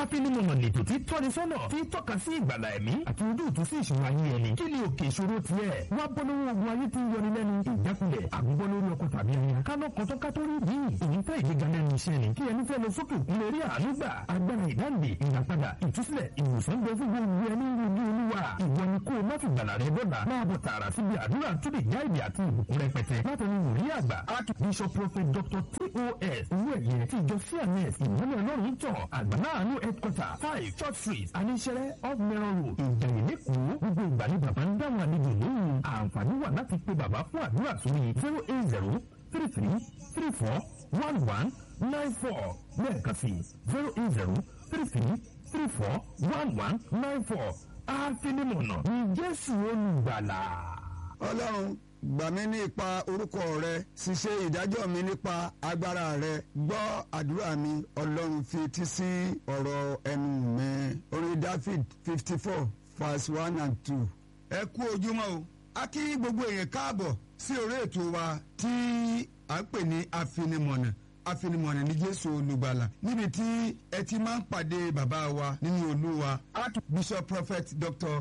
afinimọ̀nà lètò tí tọ́ni sọ́nà tí tọ́ka sí ìgbàlà ẹ̀mí àti ojú ìtú sí ìṣòro ayé ẹni kí ni òkè ìṣòro tiẹ̀ wá bọ́ lọ́wọ́ ogun ayé tí ń yọni lẹ́nu ìjákulẹ̀ àgùnbọ́ lórí ọkọ̀ tàbí aya kánà kan tó ká tó rí yìí èyí fẹ́ ìgbéga lẹ́nu iṣẹ́ ni kí ẹni fẹ́ lọ sókè òkun lè rí àánú gbà agbára ìdáǹdè ìràpadà ìtúsílẹ̀ ìwòsàn bẹ fún gbogbo ẹni ní olúwa ìwọ ni kó o má fi gbàlà rẹ bọ́là máa bọ̀ tààrà síbi àdúrà tó lè já ìdí àti ìbùkún rẹpẹtẹ látọ̀run wòlíì àgbà archbishop prophet dr tos owó ẹ̀yẹ tí ìjọ cns ìmọ̀lẹ̀ ọlọ́run tọ̀ àgbàláàánú headquarter five church street aníṣẹ́rẹ́ off mẹ́rọ̀ road ìjẹ̀yìn lẹ́kọ̀ọ́ gbogbo ìgbà ni bàbá ń dáhùn àlejò lóhùn àǹfààní wà láti pe bàbá fún àdúrà sórí zero eight zero three three three four one one nine four lẹ́ẹ̀kan sí zero eight zero three three three four one one nine four àfinimọ̀nà ní jésù olùgbàlà. ọlọ́run gbà mí ní ipa orúkọ rẹ ṣiṣẹ́ ìdájọ́ mi nípa agbára rẹ gbọ́ àdúrà mi ọlọ́run fi etí sí ọ̀rọ̀ ẹnu mi orin david fifty four verse one and two. ẹ kú ojúmọ́ o a kí gbogbo èèyàn káàbọ̀ sí orí ètò wa tí à ń pè ní afinimọ̀nà afinimọ̀nà ní jésù olùgbàlà níbi tí ẹ ti máa ń pàdé bàbá wa nínú olúwa archbishop prophet dr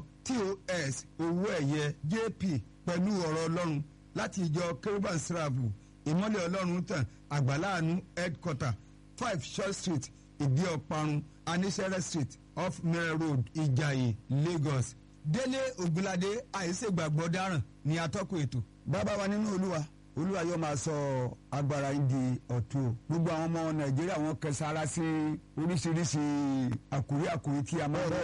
tos owóẹ̀yẹ jp pẹ̀lú ọ̀rọ̀ ọlọ́run láti ìjọ kérúbàn sírààbù ìmọ̀lẹ̀ ọlọ́run tàn àgbàláàánú headquarter five short street ìdí ọ̀parun anísẹ́rẹ́ street off mare road ìjàyè lagos délé ògúnládé àìsègbàgbọ́ dáràn ní atọ́kùn ètò bàbá wa nínú olúwa olúwa yóò máa sọ agbára yín di ọ̀tun o gbogbo àwọn ọmọ nàìjíríà wọn kẹsàrà sí oríṣiríṣi àkúrí àkúrí tí a máa ń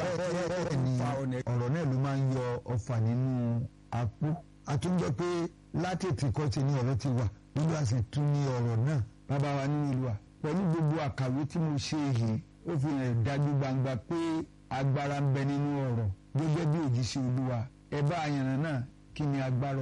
fa ọ̀nà. ọ̀rọ̀ náà ló máa ń yọ ọfà nínú apó àtúnjọ pé látètè kọ́ ti ní ọ̀rọ̀ ti wà olúwa sì tún ní ọ̀rọ̀ náà bàbá wa nínú olúwa pẹ̀lú gbogbo àkàwé tí mo ṣe yìí ó fi hàn dájú gbangba pé agbára ń bẹ nínú ọ̀rọ̀ gẹ́gẹ́ bí òjíṣẹ́ olúwa ẹ bá àyànnà náà kí ni agbára